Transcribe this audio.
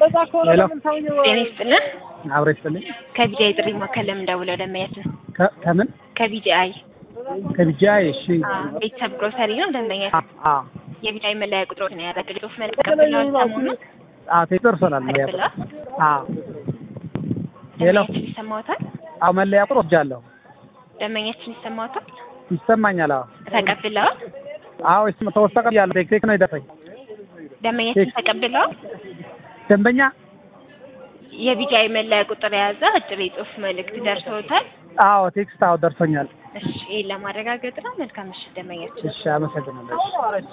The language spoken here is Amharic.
ሄሎ ጤና ይስጥልን። አብሮ ይስጥልኝ። ከቢጂአይ ጥሪ ማዕከል ለምን ደውለው ደንበኛችን ከ- ከምን ከቢጂአይ ከቢጃይ? እሺ ቤተሰብ ግሮሰሪ ነው ደንበኛችን። አ የቢጂአይ መለያ ቁጥሮት ነው ያደረግል ጽሁፍ መልክ ተቀብለዋል። ሰሞኑን አ ደርሶናል። መለያ ቁጥር ተቀብለዋል። አ ሄሎ ደንበኛችን ይሰማዎታል? አዎ መለያ ቁጥር ወስጃለሁ። ደንበኛችን ይሰማዎታል? ይሰማኛል። አዎ ተቀብለዋል። አዎ ይስማ ተወሰቀ ያለው ቴክቴክ ነው የደረሰኝ። ደንበኛችን ተቀብለዋል። ደንበኛ የቢጂአይ መለያ ቁጥር የያዘ አጭር የጽሁፍ መልእክት ደርሶታል። አዎ ቴክስት አዎ ደርሶኛል። እሺ ይህን ለማረጋገጥ ነው። መልካም ምሽት ደንበኛችን። እሺ አመሰግናለሁ።